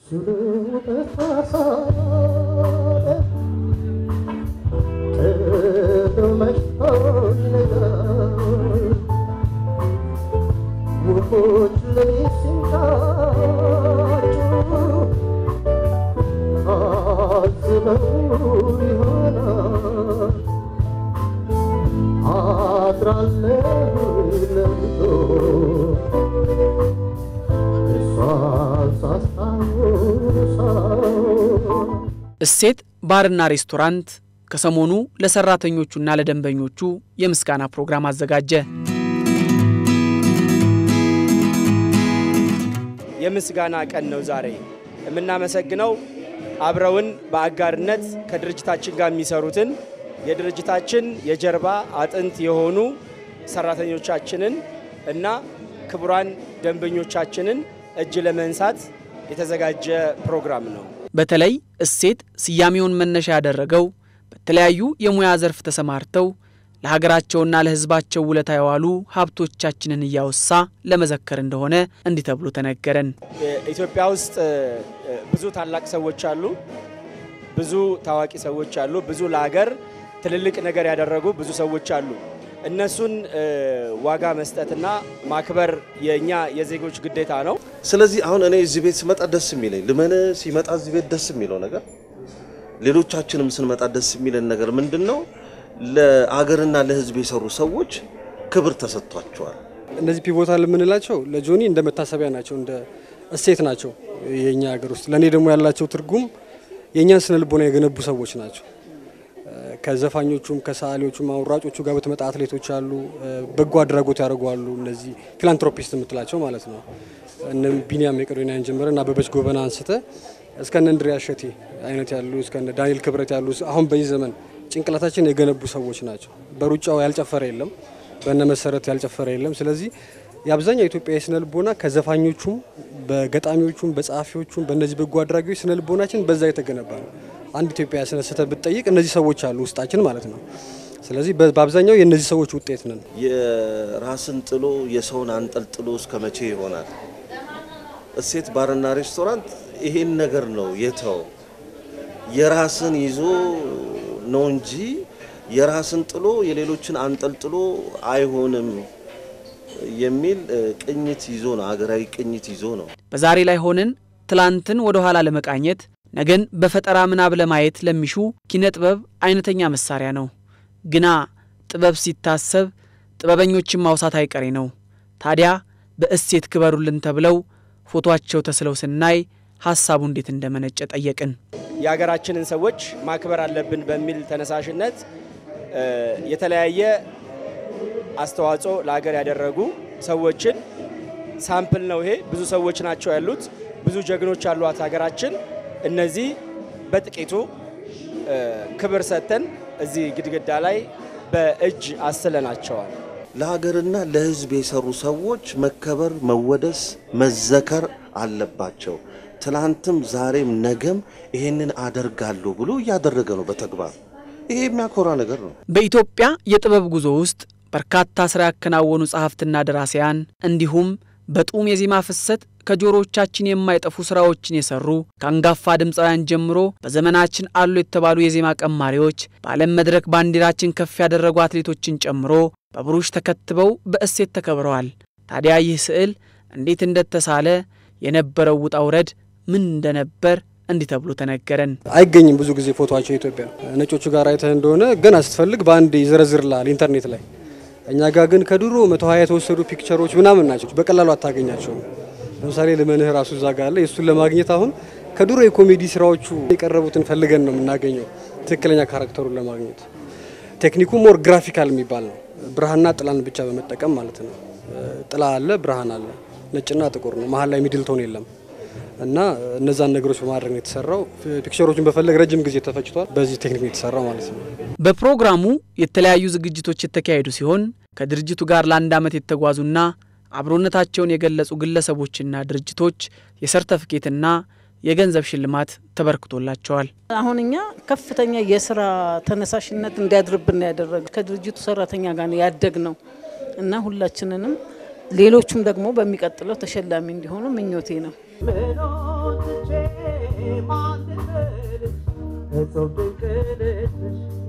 እሴት ባርና ሬስቶራንት ከሰሞኑ ለሰራተኞቹና ለደንበኞቹ የምስጋና ፕሮግራም አዘጋጀ። የምስጋና ቀን ነው ዛሬ። የምናመሰግነው አብረውን በአጋርነት ከድርጅታችን ጋር የሚሰሩትን የድርጅታችን የጀርባ አጥንት የሆኑ ሰራተኞቻችንን እና ክቡራን ደንበኞቻችንን እጅ ለመንሳት የተዘጋጀ ፕሮግራም ነው። በተለይ እሴት ስያሜውን መነሻ ያደረገው በተለያዩ የሙያ ዘርፍ ተሰማርተው ለሀገራቸውና ለሕዝባቸው ውለታ የዋሉ ሀብቶቻችንን እያወሳ ለመዘከር እንደሆነ እንዲህ ተብሎ ተነገረን። ኢትዮጵያ ውስጥ ብዙ ታላቅ ሰዎች አሉ፣ ብዙ ታዋቂ ሰዎች አሉ፣ ብዙ ለሀገር ትልልቅ ነገር ያደረጉ ብዙ ሰዎች አሉ። እነሱን ዋጋ መስጠትና ማክበር የእኛ የዜጎች ግዴታ ነው። ስለዚህ አሁን እኔ እዚህ ቤት ስመጣ ደስ የሚለኝ ልመን ሲመጣ እዚህ ቤት ደስ የሚለው ነገር ሌሎቻችንም ስንመጣ ደስ የሚለን ነገር ምንድን ነው? ለአገርና ለሕዝብ የሰሩ ሰዎች ክብር ተሰጥቷቸዋል። እነዚህ ፒቮታል የምንላቸው ለጆኒ እንደ መታሰቢያ ናቸው፣ እንደ እሴት ናቸው የእኛ ሀገር ውስጥ። ለእኔ ደግሞ ያላቸው ትርጉም የእኛን ስነ ልቦና የገነቡ ሰዎች ናቸው። ከዘፋኞቹም ከሰዓሊዎቹም አሁን ሯጮቹ ጋር በተመጣ አትሌቶች አሉ፣ በጎ አድራጎት ያደርጓሉ። እነዚህ ፊላንትሮፒስት የምትላቸው ማለት ነው። እነ ቢኒያም መቄዶንያን ጀምረ እና አበበች ጎበና አንስተ እስከነ እንድሪያስ እሸቴ አይነት ያሉ እስከነ ዳንኤል ክብረት ያሉ አሁን በዚህ ዘመን ጭንቅላታችን የገነቡ ሰዎች ናቸው። በሩጫው ያልጨፈረ የለም፣ በነ መሰረት ያልጨፈረ የለም። ስለዚህ የአብዛኛው ኢትዮጵያ የስነ ልቦና ከዘፋኞቹም በገጣሚዎቹም በጸሐፊዎቹም በእነዚህ በጎ አድራጊዎች ስነ ልቦናችን በዛ የተገነባ ነው። አንድ ኢትዮጵያ ስነ ስህተት ብትጠይቅ እነዚህ ሰዎች አሉ ውስጣችን ማለት ነው። ስለዚህ በአብዛኛው የእነዚህ ሰዎች ውጤት ነን። የራስን ጥሎ የሰውን አንጠልጥሎ እስከ መቼ ይሆናል? እሴት ባርና ሬስቶራንት ይሄን ነገር ነው የተው የራስን ይዞ ነው እንጂ የራስን ጥሎ የሌሎችን አንጠልጥሎ አይሆንም የሚል ቅኝት ይዞ ነው፣ ሀገራዊ ቅኝት ይዞ ነው። በዛሬ ላይ ሆነን ትላንትን ወደ ኋላ ለመቃኘት ነገን በፈጠራ ምናብ ለማየት ለሚሹ ኪነ ጥበብ አይነተኛ መሳሪያ ነው። ግና ጥበብ ሲታሰብ ጥበበኞችን ማውሳት አይቀሬ ነው። ታዲያ በእሴት ክበሩልን ተብለው ፎቶአቸው ተስለው ስናይ ሀሳቡ እንዴት እንደመነጨ ጠየቅን። የሀገራችንን ሰዎች ማክበር አለብን በሚል ተነሳሽነት የተለያየ አስተዋጽኦ ለሀገር ያደረጉ ሰዎችን ሳምፕል ነው ይሄ። ብዙ ሰዎች ናቸው ያሉት፣ ብዙ ጀግኖች ያሏት ሀገራችን። እነዚህ በጥቂቱ ክብር ሰጥተን እዚህ ግድግዳ ላይ በእጅ አስለናቸዋል። ለሀገርና ለሕዝብ የሰሩ ሰዎች መከበር፣ መወደስ፣ መዘከር አለባቸው። ትላንትም ዛሬም ነገም ይሄንን አደርጋለሁ ብሎ እያደረገ ነው በተግባር ይሄ የሚያኮራ ነገር ነው። በኢትዮጵያ የጥበብ ጉዞ ውስጥ በርካታ ስራ ያከናወኑ ጸሐፍትና ደራሲያን እንዲሁም በጡም የዜማ ፍሰት ከጆሮዎቻችን የማይጠፉ ስራዎችን የሰሩ ከአንጋፋ ድምፃውያን ጀምሮ በዘመናችን አሉ የተባሉ የዜማ ቀማሪዎች በዓለም መድረክ ባንዲራችን ከፍ ያደረጉ አትሌቶችን ጨምሮ በብሩሽ ተከትበው በእሴት ተከብረዋል። ታዲያ ይህ ስዕል እንዴት እንደተሳለ የነበረው ውጣ ውረድ ምን እንደነበር እንዲህ ተብሎ ተነገረን። አይገኝም ብዙ ጊዜ ፎቶቸው ኢትዮጵያ ነጮቹ ጋር አይተህ እንደሆነ ገና ስትፈልግ በአንድ ይዘረዝርልሃል ኢንተርኔት ላይ። እኛ ጋር ግን ከድሮ መቶ ሀያ የተወሰዱ ፒክቸሮች ምናምን ናቸው፣ በቀላሉ አታገኛቸውም። ለምሳሌ ልመንህ ራሱ እዛ ጋር አለ። የእሱን ለማግኘት አሁን ከድሮ የኮሜዲ ስራዎቹ የቀረቡትን ፈልገን ነው የምናገኘው፣ ትክክለኛ ካራክተሩን ለማግኘት። ቴክኒኩ ሞር ግራፊካል የሚባል ነው፣ ብርሃንና ጥላን ብቻ በመጠቀም ማለት ነው። ጥላ አለ፣ ብርሃን አለ፣ ነጭና ጥቁር ነው፣ መሀል ላይ ሚድል ቶን የለም። እና እነዛን ነገሮች በማድረግ ነው የተሰራው። ፒክቸሮችን በፈለግ ረጅም ጊዜ ተፈጅቷል። በዚህ ቴክኒክ ነው የተሰራው ማለት ነው። በፕሮግራሙ የተለያዩ ዝግጅቶች የተካሄዱ ሲሆን ከድርጅቱ ጋር ለአንድ ዓመት የተጓዙና አብሮነታቸውን የገለጹ ግለሰቦችና ድርጅቶች የሰርተፍኬትና የገንዘብ ሽልማት ተበርክቶላቸዋል። አሁን እኛ ከፍተኛ የስራ ተነሳሽነት እንዲያድርብን ያደረግ ከድርጅቱ ሰራተኛ ጋር ነው ያደግ ነው እና ሁላችንንም ሌሎቹም ደግሞ በሚቀጥለው ተሸላሚ እንዲሆኑ ምኞቴ ነው። ምኖትቼ ማንድነሽ እጹብ ድንቅ ነሽ